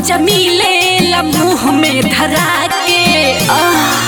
मजा मिले मुंह में धरा के आह।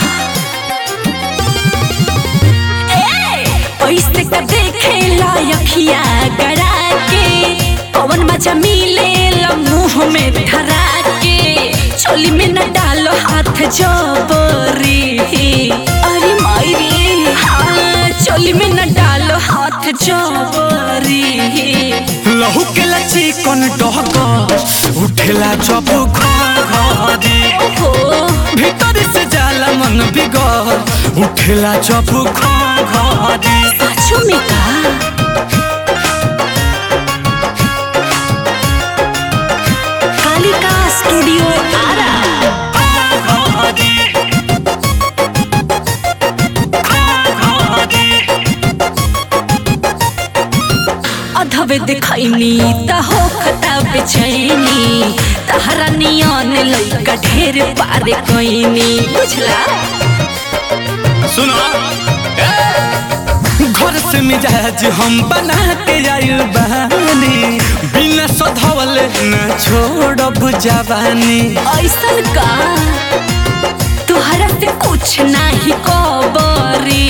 ए, ऐसे का देखे लायकिया गड़ा के कौन मजा मिले मुंह में धरा के चोली में न डालो हाथ जबरी अरे मायरी हाँ चोली में न डालो हाथ जबरी लहू के लची कौन डहक उठेला जब घरी ओहो भीतर से जाला मन बिगड़ उठेला जब घरी पाछू में का कालिका स्टूडियो आरा अधवे दिखैनी त हो खता बेचैनी तहरा नियन लइका ढेर पारे कैनी बुझला सुनो घर से मिजाज हम बना के आइल बानी बिना सधवल न छोड़ब जवानी ऐसन का तुहरा से कुछ नाही कबरी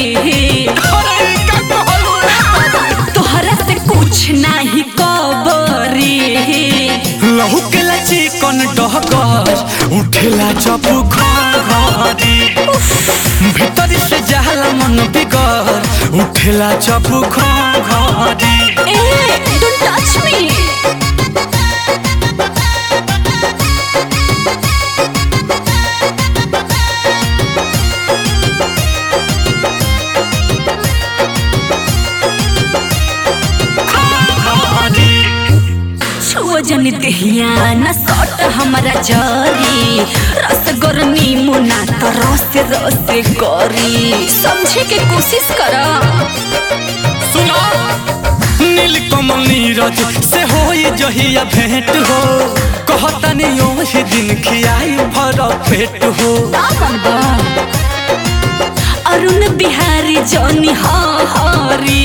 तुहरा से कुछ नाही कबरी लहू के लची कौन डहकर उठेला जब घरी भीतर से जाला मन बिगड़ उठेला जब घरी ए डोंट टच मी छुओ जन देहिया न सट हमारा जरी रस गरनी मुना त रस रस करी समझे के कोशिश कर सुनो नील कमल नीरज से होई जहिया भेंट हो कहतनी ओही दिन खियाई भर पेट हो दामन बा अरुण बिहारी जौनी हरी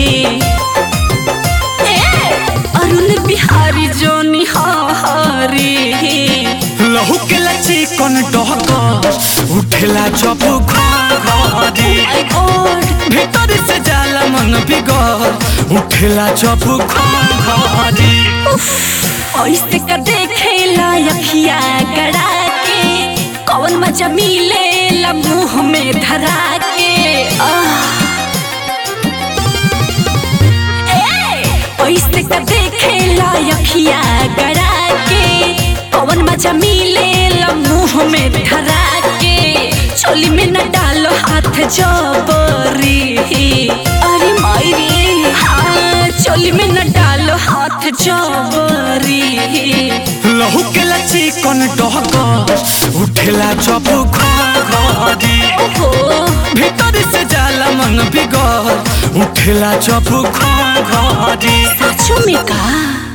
अरुण बिहारी जौनी हरी लहू के लची कौन डहकर उठेला जब घरी माय गॉड भीतर से जाला मन बिगड़ उठेला जब घरी ऐसे का देखे लायकिया गड़ा के कौन मजा मिले मुंह में धरा के आह। ए, ऐसे का देखे लायकिया गड़ा के कौन मजा मिले मुंह में धरा के चोली में न डालो हाथ जबरी अरे मायरी हाँ चोली में न डालो हाथ जबरी लहू के लची कौन डहकर उठेला जब घरी ओहो भीतर से जाला मन बिगड़ उठेला जब घरी साचो में का